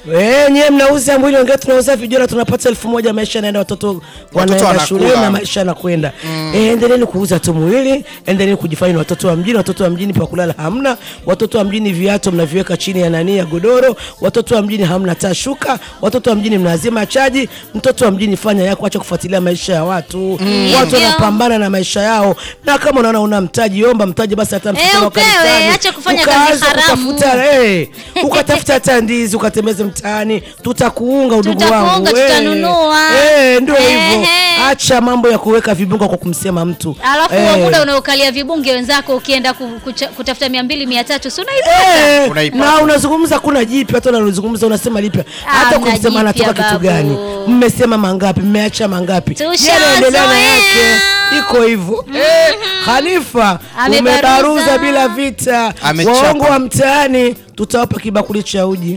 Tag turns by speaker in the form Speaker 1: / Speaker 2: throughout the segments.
Speaker 1: Eh, nyewe mnauza mwili, wengine tunauza vijora, tunapata elfu moja maisha yanaenda, watoto wanaenda
Speaker 2: wanakula.
Speaker 1: shule na maisha yanakwenda. Eh, endeleeni kuuza tu mwili, endeleeni kujifanya ni watoto wa mjini. Watoto wa mjini pa kulala hamna, watoto wa mjini viatu mnaviweka chini ya nani ya godoro, watoto wa mjini hamna taa shuka, watoto wa mjini mnazima chaji. Mtoto wa mjini fanya yako, acha kufuatilia maisha ya watu. Watu
Speaker 3: Hivyo.
Speaker 1: wanapambana na maisha yao, na kama unaona una mtaji, omba mtaji basi, hata msikiti wa
Speaker 3: upewe,
Speaker 1: kanisani.
Speaker 3: acha kufanya kazi
Speaker 1: Ukaanza
Speaker 3: haramu.
Speaker 1: kutafuta Eh, ukatafuta hata ndizi ukatembeze mtaani, tutakuunga udugu
Speaker 3: Tutakuunga,
Speaker 1: wangu.
Speaker 3: tutanunua.
Speaker 1: Eh, ndio hivyo.
Speaker 3: Ehe.
Speaker 1: Acha mambo ya kuweka vibunga kwa kumsema mtu.
Speaker 3: Alafu
Speaker 1: Eh.
Speaker 3: huo muda unaokalia vibunge wenzako ukienda ku, kucha, kutafuta mia mbili mia tatu si unaipata
Speaker 1: Eh,
Speaker 2: Unaipata.
Speaker 1: na unazungumza kuna jipya, hata unazungumza unasema lipya, hata
Speaker 3: mna
Speaker 1: kumsema anatoka
Speaker 3: jipya,
Speaker 1: kitu
Speaker 3: babu.
Speaker 1: gani? Mmesema mangapi? Mmeacha mangapi?
Speaker 3: Tushazoea.
Speaker 1: Yeye anaendelea na yake, iko hivyo. Eh, Khalifa
Speaker 3: Amebaruza.
Speaker 1: umebaruza bila vita,
Speaker 2: Amechapa.
Speaker 1: waongo wa mtaani tutawapa kibakuli cha uji.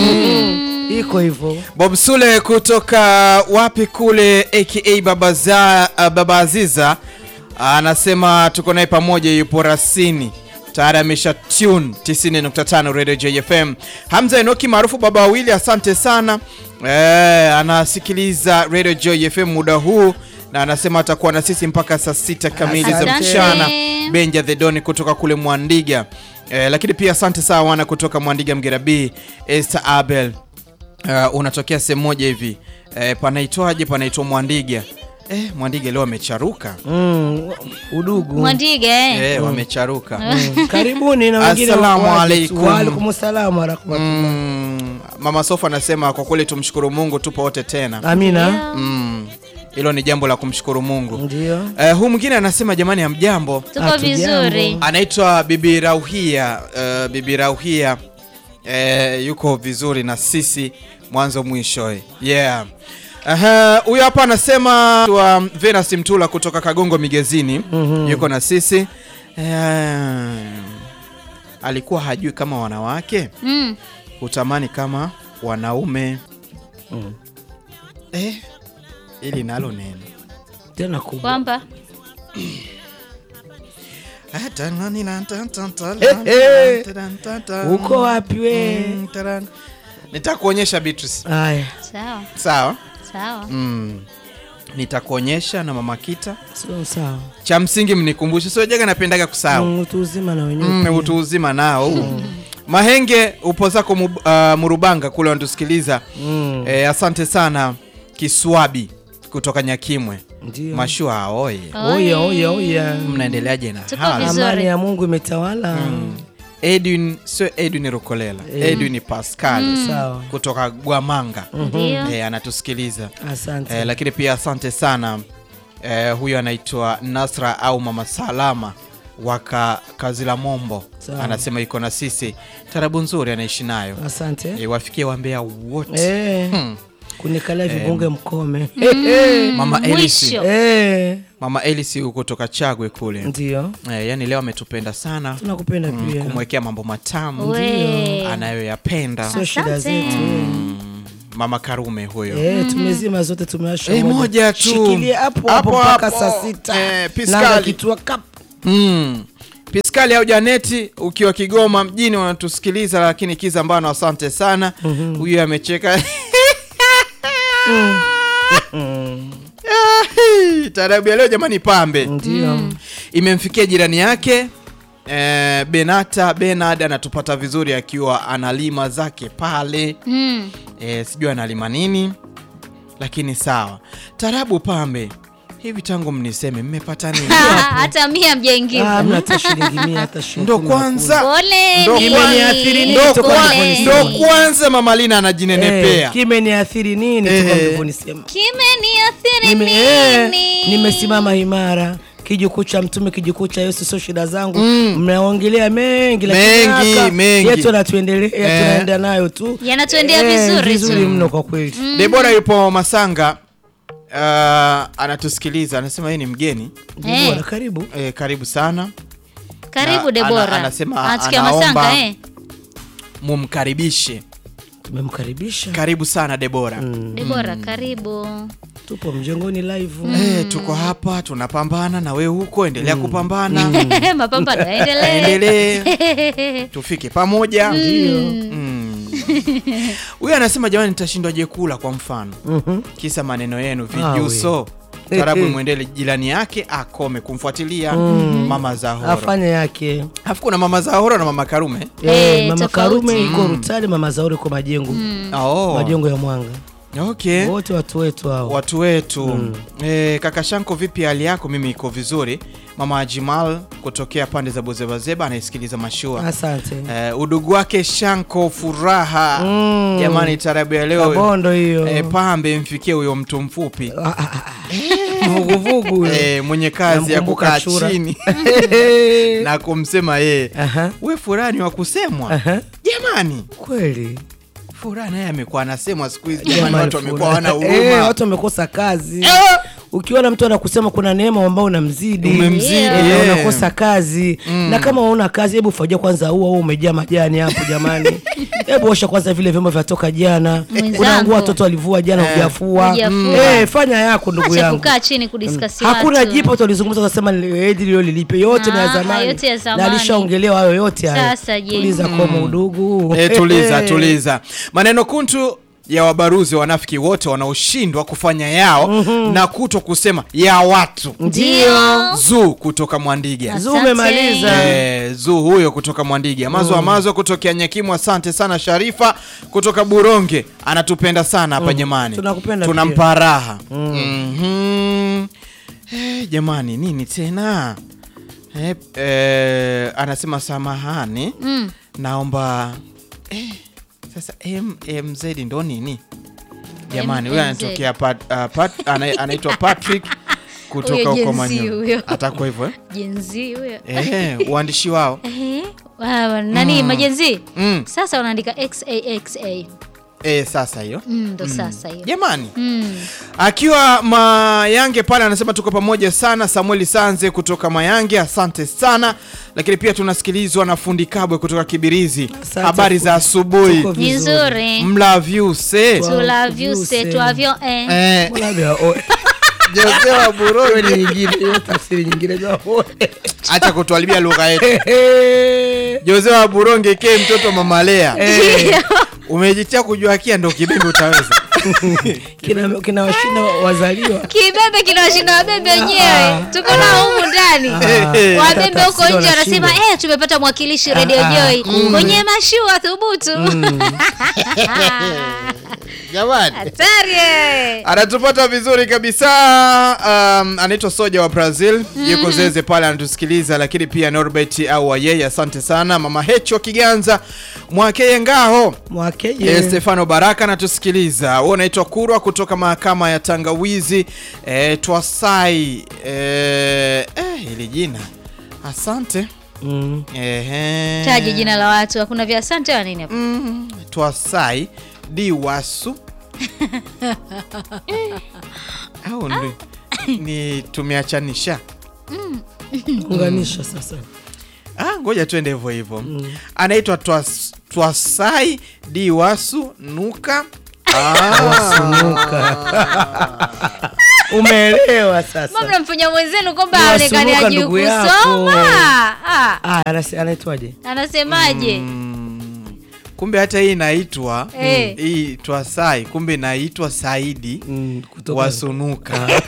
Speaker 1: Mhm. Iko hivyo.
Speaker 2: Bob Sule kutoka wapi kule aka Baba, za, uh, Baba Aziza anasema tuko naye pamoja, yupo rasini tayari amesha tune 90.5 Radio JFM. Hamza Enoki maarufu baba wawili, asante sana eh, anasikiliza Radio JFM muda huu na anasema atakuwa na sisi mpaka saa sita kamili za
Speaker 1: Asante.
Speaker 2: mchana. Benja the Don kutoka kule Mwandiga eh, lakini pia asante sana wana kutoka Mwandiga Mgera B, Esther Abel uh, unatokea sehemu moja hivi eh, panaitwaje? Panaitwa Mwandiga. Eh, Mwandiga leo wamecharuka
Speaker 1: Mm, udugu.
Speaker 3: Mwandige eh.
Speaker 2: eh, wamecharuka
Speaker 1: Mm, Karibuni na wengine
Speaker 2: Assalamu
Speaker 1: waje tu.
Speaker 2: alaikum.
Speaker 1: Wa alaikum salaam wa rahmatullah.
Speaker 2: mm, Mama Sofa anasema kwa kweli tumshukuru Mungu, tupo wote tena.
Speaker 1: Amina.
Speaker 2: Mm, hilo ni jambo la kumshukuru Mungu.
Speaker 1: Ndio.
Speaker 2: Eh, huu mwingine anasema jamani, hamjambo.
Speaker 3: tuko
Speaker 1: Hatujambo.
Speaker 3: vizuri
Speaker 2: anaitwa Bibi Rauhia. Uh, Bibi Rauhia eh, yuko vizuri na sisi mwanzo mwisho eh. yeah. Aha, huyo hapa anasema wa Venus Mtula kutoka Kagongo Migezini yuko na sisi eh, alikuwa hajui kama wanawake
Speaker 3: mm.
Speaker 2: hutamani kama wanaume eh, ili nalo neno
Speaker 1: Tena kubwa.
Speaker 3: kwamba
Speaker 1: Uko wapi we?
Speaker 2: Mm, taran. Nitakuonyesha Beatrice.
Speaker 1: Haya,
Speaker 3: sawa
Speaker 2: Sawa.
Speaker 3: sawa
Speaker 2: Mm. Nitakuonyesha na mama Kita.
Speaker 1: sio sawa.
Speaker 2: Cha msingi mnikumbushe, sio jaga napendaga kusahau.
Speaker 1: Mm, Utu uzima na wenyewe.
Speaker 2: Mm,
Speaker 1: pia.
Speaker 2: utu uzima nao. Mahenge upo zako mu, uh, Murubanga kule wanatusikiliza.
Speaker 1: Mm,
Speaker 2: Eh, asante sana Kiswabi kutoka Nyakimwe.
Speaker 1: Ndio.
Speaker 2: Mashua oye.
Speaker 1: Oya, oya, oya.
Speaker 2: Mnaendeleaje na
Speaker 3: Tuko
Speaker 2: hali?
Speaker 3: vizuri.
Speaker 1: Amani ya Mungu imetawala.
Speaker 2: Edwin sio Edwin Rukolela. Edwin Pascal
Speaker 1: Sawa.
Speaker 2: kutoka Gwamanga.
Speaker 3: ndio
Speaker 2: Eh, anatusikiliza.
Speaker 1: Asante.
Speaker 2: Eh, lakini pia asante sana eh, huyo anaitwa Nasra au Mama Salama waka Kazila Mombo
Speaker 1: Sawa.
Speaker 2: anasema iko na sisi, tarabu nzuri anaishi nayo
Speaker 1: Asante.
Speaker 2: eh, wafikie wambea wote
Speaker 1: Eh,
Speaker 2: Hmm.
Speaker 1: kunikalia vibunge mkome.
Speaker 2: Mama Elisi,
Speaker 3: mwisho
Speaker 1: Eh,
Speaker 2: Mama Elisi huko kutoka Chagwe kule
Speaker 1: ndio.
Speaker 2: eh, yani leo ametupenda sana
Speaker 1: Tunakupenda pia.
Speaker 2: kumwekea mambo matamu
Speaker 3: we
Speaker 2: anayoyapenda
Speaker 1: Sio shida
Speaker 3: Asante.
Speaker 1: zetu.
Speaker 2: Mm, Mama Karume huyo
Speaker 1: Eh, tumezima zote tumewasha
Speaker 2: Eh, moja tu.
Speaker 1: Shikilia hapo
Speaker 2: Hapo,
Speaker 1: hapo mpaka
Speaker 2: hapo.
Speaker 1: saa sita.
Speaker 2: Eh, piskali.
Speaker 1: Nanga kitua kap.
Speaker 2: Mm. Piskali au Janeti ukiwa Kigoma mjini wanatusikiliza, lakini kiza mbano, asante sana. Huyu amecheka Ah, taarabu ya leo jamani, pambe
Speaker 1: Ndio.
Speaker 2: imemfikia jirani yake eh, Benata Benard anatupata vizuri akiwa analima zake pale
Speaker 3: mm.
Speaker 2: eh, sijui analima nini, lakini sawa. Tarabu pambe, hivi tangu mniseme mmepata nini?
Speaker 3: hata mia
Speaker 1: Ah,
Speaker 3: mjaingiza
Speaker 1: hamna hata shilingi mia hata shilingi.
Speaker 2: ndo
Speaker 1: kumi na
Speaker 2: kwanza
Speaker 3: pole
Speaker 2: Ndo
Speaker 1: Imeniathiri nini
Speaker 2: ndo
Speaker 1: toka
Speaker 2: kwa-
Speaker 1: ulivyonisema?
Speaker 2: ndo kwanza mama Lina
Speaker 1: kumi.
Speaker 2: anajinenepea
Speaker 1: Eh, kimeniathiri nini
Speaker 2: Eh.
Speaker 1: toka mlivyonisema?
Speaker 3: kimeniathiri
Speaker 1: Nime, eh,
Speaker 3: nini
Speaker 1: nimesimama imara kijukuu cha mtume kijukuu cha Yesu, sio shida zangu. Mnaongelea mengi lakini
Speaker 2: Mengi,
Speaker 1: haka
Speaker 2: mengi.
Speaker 1: yetu yanatuendelea,
Speaker 2: Eh.
Speaker 1: tunaenda nayo tu
Speaker 3: Yanatuendea
Speaker 1: Eh,
Speaker 3: vizuri
Speaker 1: vizuri
Speaker 3: tu.
Speaker 1: mno kwa kweli.
Speaker 2: Debora yupo Masanga uh, anatusikiliza anasema yeye ni mgeni
Speaker 1: Debora, karibu.
Speaker 2: eh, karibu sana
Speaker 3: karibu
Speaker 2: Na-
Speaker 3: Debora
Speaker 2: ana- anasema
Speaker 3: anasikia
Speaker 2: anaomba-
Speaker 3: masanga eh?
Speaker 2: mumkaribishe
Speaker 1: Tumemkaribisha,
Speaker 2: karibu sana Debora
Speaker 3: Debora karibu
Speaker 1: tupo mjengoni live.
Speaker 2: eh, tuko hapa tunapambana na we huko endelea kupambana
Speaker 3: mapambano yaendelee
Speaker 2: endelee tufike pamoja
Speaker 1: Ndio.
Speaker 2: mm. Huyu anasema jamani, nitashindwaje kula kwa mfano
Speaker 1: Mhm.
Speaker 2: kisa maneno yenu
Speaker 1: Ah,
Speaker 2: vijuso
Speaker 1: we.
Speaker 2: tarabu
Speaker 1: Eh, eh.
Speaker 2: mwendele jirani yake akome kumfuatilia mama Zahoro.
Speaker 1: afanye yake
Speaker 2: Alafu kuna mama Zahoro na mama Karume.
Speaker 1: Eh,
Speaker 3: Eh,
Speaker 1: mama
Speaker 3: tofauti.
Speaker 1: Karume iko Rutale, mama Zauri iko Majengo,
Speaker 2: Oh.
Speaker 1: Majengo ya Mwanga,
Speaker 2: Okay.
Speaker 1: wote watu wetu hao.
Speaker 2: Watu wetu eh, kaka Shanko, vipi hali yako? Mimi iko vizuri. Mama Jimal kutokea pande za Bozebazeba anaisikiliza mashua.
Speaker 1: Asante.
Speaker 2: Eh, udugu wake Shanko furaha
Speaker 1: Mm.
Speaker 2: jamani, tarabu ya leo
Speaker 1: Kabondo hiyo
Speaker 2: eh, pambe mfikie huyo mtu mfupi
Speaker 1: Ah, ah, ah. vuguvugu huyo.
Speaker 2: eh, mwenye kazi ya
Speaker 1: Namkumbuka
Speaker 2: kukaa
Speaker 1: Chura.
Speaker 2: chini na kumsema yeye
Speaker 1: Aha,
Speaker 2: we furani wa kusemwa
Speaker 1: aha.
Speaker 2: jamani.
Speaker 1: Kweli
Speaker 2: Furaha naye amekuwa anasemwa siku hizi jamani,
Speaker 1: Jamani,
Speaker 2: watu wamekuwa
Speaker 1: furaha.
Speaker 2: wana
Speaker 1: Eh,
Speaker 2: huruma
Speaker 1: watu wamekosa kazi.
Speaker 2: Eh,
Speaker 1: Ukiona mtu anakusema kuna neema ambao unamzidi
Speaker 2: Umemzidi,
Speaker 1: Eh,
Speaker 2: yeah.
Speaker 1: unakosa kazi na kama unaona kazi, hebu fajia kwanza ua huo umejaa majani hapo jamani. Hebu osha kwanza vile vyombo vyatoka jana,
Speaker 3: Mwenzangu.
Speaker 1: kuna nguo watoto walivua jana
Speaker 2: Eh.
Speaker 1: hujafua.
Speaker 3: Hujafua.
Speaker 1: Eh, fanya yako ndugu
Speaker 3: Acha
Speaker 1: yangu.
Speaker 3: kukaa chini kudiskasi
Speaker 1: Hakuna
Speaker 3: watu.
Speaker 1: jipo tulizungumza tukasema edi lilo lilipe yote na ya
Speaker 3: Ah,
Speaker 1: zamani.
Speaker 3: yote ya
Speaker 1: Na
Speaker 3: zamani.
Speaker 1: alishaongelewa hayo yote hayo.
Speaker 3: Sasa je?
Speaker 1: Tuliza komo udugu.
Speaker 2: Eh, tuliza tuliza. Maneno kuntu ya wabaruzi wanafiki wote wanaoshindwa kufanya yao na kuto kusema ya watu.
Speaker 3: Ndio.
Speaker 2: Zuu kutoka Mwandiga.
Speaker 1: Zuu umemaliza.
Speaker 2: Eh, Zuu huyo kutoka Mwandiga. Amazo Amazo kutokea Nyakimu. Asante sana Sharifa kutoka Buronge, anatupenda sana hapa jamani,
Speaker 1: Tunakupenda
Speaker 2: tunampa raha. Mhm. Eh, jamani nini tena eh, eh, anasema samahani
Speaker 3: Mm.
Speaker 2: naomba eh, sasa MMZ ndo nini jamani? Huyo
Speaker 3: MMZ.
Speaker 2: anatokea pat, uh, pat, ana, anaitwa Patrick kutoka
Speaker 3: Huyo
Speaker 2: huko
Speaker 3: Gen Z
Speaker 2: Manyo.
Speaker 3: huyo.
Speaker 2: Atakuwa hivyo eh?
Speaker 3: Jenzi huyo.
Speaker 2: Eh, uandishi wao
Speaker 3: Eh, wa- nani majenzi?
Speaker 2: mm.
Speaker 3: Sasa wanaandika XAXA.
Speaker 2: Eh, sasa hiyo
Speaker 3: Mm, ndo sasa hiyo.
Speaker 2: jamani
Speaker 3: Mm.
Speaker 2: akiwa Mayange pale anasema tuko pamoja sana. Samueli Sanze kutoka Mayange, asante sana. Lakini pia tunasikilizwa na fundi Kabwe kutoka Kibirizi.
Speaker 1: Asante,
Speaker 2: Habari za
Speaker 1: fundi.
Speaker 2: asubuhi,
Speaker 1: Tuko
Speaker 3: Ni
Speaker 1: vizuri.
Speaker 3: nzuri.
Speaker 2: mlavyuse
Speaker 3: Tulavuse, tuavyo eh.
Speaker 2: eh,
Speaker 1: Mbona vya oe?
Speaker 2: Jose wa
Speaker 1: Hiyo
Speaker 2: Burundi,
Speaker 1: ni nyingine, hiyo tafsiri nyingine vya oe.
Speaker 2: acha kutuharibia lugha yetu.
Speaker 1: Eh,
Speaker 2: Jose wa Buronge ke mtoto mama Lea,
Speaker 3: Ndio.
Speaker 2: umejitia kujua kia ndo kibembe utaweza.
Speaker 1: kina kina washinda wazaliwa
Speaker 3: Kibembe kinawashinda wabembe wenyewe. Tuko nao humu ndani.
Speaker 2: Ah.
Speaker 3: Wabembe huko
Speaker 1: Tafsiri
Speaker 3: nje wanasema
Speaker 1: wanashindwa.
Speaker 3: eh, tumepata mwakilishi Radio
Speaker 1: Ah,
Speaker 3: Joy kwenye mashua thubutu.
Speaker 2: Jamani.
Speaker 3: Hatari. eh.
Speaker 2: anatupata vizuri kabisa um, anaitwa soja wa brazil yuko zeze pale anatusikiliza lakini pia norbert au yeye asante sana mama hecho wa kiganza mwakeye ngaho
Speaker 1: mwakeje
Speaker 2: Eh, Stefano Baraka anatusikiliza. Wewe unaitwa Kurwa kutoka mahakama ya Tangawizi eh, Twasai eh, eh, hili jina asante
Speaker 1: Mm.
Speaker 2: Ehe.
Speaker 3: Taje jina la watu, hakuna vya asante wa nini hapa?
Speaker 2: mm, Twasai Diwasu au ni, ni tumeachanisha
Speaker 1: unganisha sasa
Speaker 2: Ah, ngoja tuende hivyo hivyo. Anaitwa Twas, Twasai Diwasu Nuka. Ah.
Speaker 1: wasunuka umeelewa sasa
Speaker 3: Mbona mnamfanya mwenzenu kwamba
Speaker 1: Ni
Speaker 3: aonekane
Speaker 1: wasuluka
Speaker 3: ajui
Speaker 1: ndugu yako.
Speaker 3: kusoma? Ah,
Speaker 1: Ah, anase- anaitwaje
Speaker 3: anasemaje?
Speaker 2: Mm, kumbe hata hii inaitwa
Speaker 3: Eh.
Speaker 2: hii Twasai, kumbe inaitwa Saidi
Speaker 1: Mm, kutoka-
Speaker 2: Wasunuka.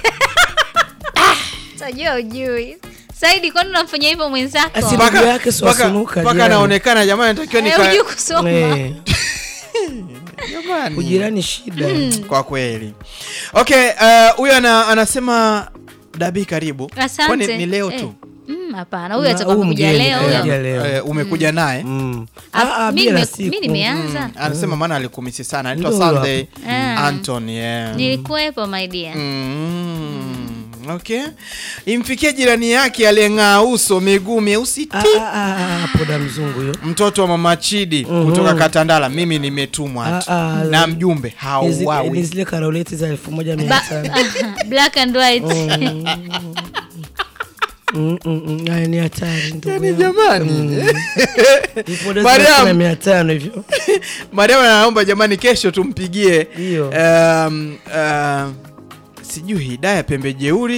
Speaker 3: Tajua ujui. Saidi, kwani unamfanya hivyo mwenzako?
Speaker 1: Asi-
Speaker 2: Mpaka-
Speaker 1: Ndugu yake si
Speaker 2: mpaka-
Speaker 1: Wasunuka,
Speaker 2: mpaka
Speaker 1: jirani.
Speaker 2: anaonekana jamani, natakiwa
Speaker 3: Eh,
Speaker 2: nika
Speaker 3: hujui kusoma.
Speaker 1: Eh,
Speaker 2: jamani.
Speaker 1: ujirani shida
Speaker 2: Kwa kweli. Okay, uh, huyo ana, anasema Dabi karibu.
Speaker 3: Asante.
Speaker 2: Kwani ni leo
Speaker 3: Eh.
Speaker 2: tu?
Speaker 3: Mm, hapana, huyu
Speaker 1: Na
Speaker 3: atakuwa
Speaker 1: huyu
Speaker 3: kuja
Speaker 1: mgeni,
Speaker 3: leo
Speaker 1: eh,
Speaker 3: huyo.
Speaker 1: kuja leo.
Speaker 2: Eh, umekuja naye?
Speaker 1: Mm.
Speaker 3: Ah,
Speaker 1: Ah, ah,
Speaker 3: mi
Speaker 1: bila
Speaker 3: nime-
Speaker 1: siku.
Speaker 3: mi nimeanza.
Speaker 2: Anasema maana alikumisi sana. Anaitwa
Speaker 1: Ndio
Speaker 2: Sunday
Speaker 3: Ah.
Speaker 2: Anton, yeah.
Speaker 3: Nilikuwepo my dear.
Speaker 2: Mm, okay. Imfikie jirani yake aliyeng'aa uso miguu myeusi
Speaker 1: Ah,
Speaker 2: ti.
Speaker 1: ah, ah, ah, poda mzungu hiyo
Speaker 2: Mtoto wa mama Chidi kutoka Katandala, mimi nimetumwa tu.
Speaker 1: Ah, ah,
Speaker 2: na mjumbe
Speaker 1: Ni zi-
Speaker 2: hauwawi.
Speaker 1: ni zile karoleti za elfu moja mia
Speaker 3: Ba-
Speaker 1: tano
Speaker 3: Black and white.
Speaker 1: Mm, mm, mm. Haya ni hatari ndugu
Speaker 2: Yaani
Speaker 1: yangu.
Speaker 2: jamani.
Speaker 1: Vipodozi
Speaker 2: Mariam.
Speaker 1: elfu na mia tano hivyo
Speaker 2: Mariam anaomba jamani, kesho tumpigie
Speaker 1: Ndio.
Speaker 2: um, uh, sijui Hidaya pembe jeuri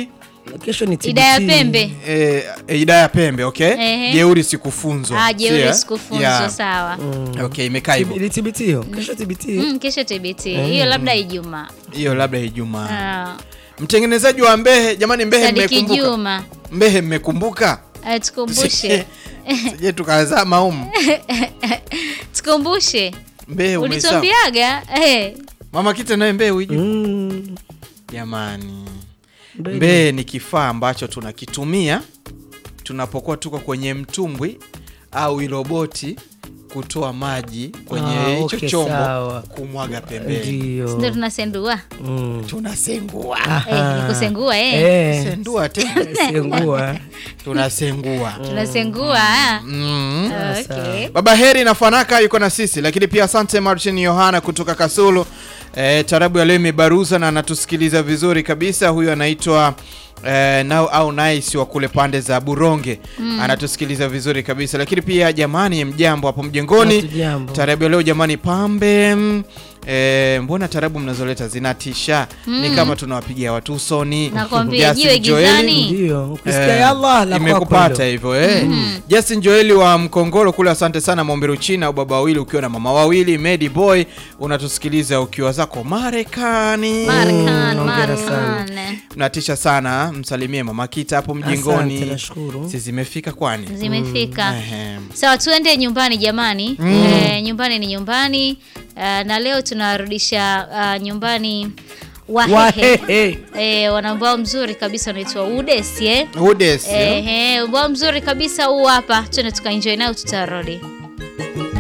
Speaker 1: Kesho ni TBT.
Speaker 3: Idaya Pembe.
Speaker 2: Eh, eh, Idaya Pembe, okay?
Speaker 3: Ehe.
Speaker 2: Jeuri sikufunzwa.
Speaker 3: Ah, jeuri
Speaker 2: Sio?
Speaker 3: sikufunzwa
Speaker 2: Yeah.
Speaker 3: sawa.
Speaker 2: Okay, imekaa hivyo.
Speaker 1: Ni TBT hiyo. Kesho TBT.
Speaker 3: Mm, kesho TBT. Hiyo labda Ijumaa.
Speaker 2: Hiyo labda Ijumaa.
Speaker 3: Ah,
Speaker 2: Mtengenezaji wa Mbehe, jamani Mbehe
Speaker 3: Sadiki
Speaker 2: mmekumbuka?
Speaker 3: Juma.
Speaker 2: Mbehe mmekumbuka?
Speaker 3: Ah, tukumbushe.
Speaker 2: Sije tukazama humu.
Speaker 3: Tukumbushe.
Speaker 2: Mbehe umesahau.
Speaker 3: Ulituambiaga eh
Speaker 2: Mama Kita naye Mbehe hujui?
Speaker 1: Mm.
Speaker 2: Jamani.
Speaker 1: Mbehe.
Speaker 2: Mbehe ni kifaa ambacho tunakitumia tunapokuwa tuko kwenye mtumbwi au iloboti kutoa maji kwenye
Speaker 1: Ah,
Speaker 2: hicho
Speaker 1: okay,
Speaker 2: chombo
Speaker 1: sawa.
Speaker 2: kumwaga pembeni.
Speaker 1: Ndio.
Speaker 3: ndio tunasendua.
Speaker 1: Mm.
Speaker 2: Tunasengua.
Speaker 3: Eh, ni kusengua eh.
Speaker 1: Eh,
Speaker 2: Sendua tena.
Speaker 1: sengua.
Speaker 2: Tunasengua.
Speaker 3: Tunasengua. ah.
Speaker 2: Mm.
Speaker 3: Okay.
Speaker 2: Baba Heri na Fanaka yuko na sisi, lakini pia asante Martin Yohana kutoka Kasulu. E, tarabu ya leo imebaruza na anatusikiliza vizuri kabisa. Huyu anaitwa e, nao au nice wa kule pande za Buronge anatusikiliza vizuri kabisa, lakini pia jamani, mjambo hapo mjengoni.
Speaker 1: Hatujambo.
Speaker 2: Tarabu ya leo jamani, pambe mm, e, mbona tarabu mnazoleta zinatisha, ni kama tunawapigia watu usoni.
Speaker 3: Nakwambia,
Speaker 2: Justin
Speaker 3: jiwe
Speaker 2: Joeli,
Speaker 3: gizani.
Speaker 1: Ndio. Ukisikia
Speaker 2: Eh,
Speaker 1: ya Allah la kwako
Speaker 2: imekupata
Speaker 1: hilo.
Speaker 2: hivyo eh. Justin Joeli wa Mkongoro kule, asante sana Momberu China au baba wawili ukiwa na mama wawili. Medi Boy unatusikiliza ukiwa zako Marekani,
Speaker 3: Markan,
Speaker 1: hongera sana.
Speaker 3: Markan.
Speaker 2: unatisha sana. Msalimie mama Kita hapo
Speaker 1: Asante,
Speaker 2: mjengoni,
Speaker 1: nashukuru.
Speaker 2: si zimefika kwani?
Speaker 3: Zimefika.
Speaker 2: Ehe.
Speaker 3: Sawa, tuende nyumbani jamani. Eh, nyumbani ni nyumbani. Eh, na leo tunarudisha ah, nyumbani Wahehe.
Speaker 1: Wahehe.
Speaker 3: Eh, wana ubao mzuri kabisa unaitwa Udesi eh.
Speaker 2: Udes,
Speaker 3: Eh, eh, ubao mzuri kabisa huu hapa. Twende tukaenjoy nao tutarudi.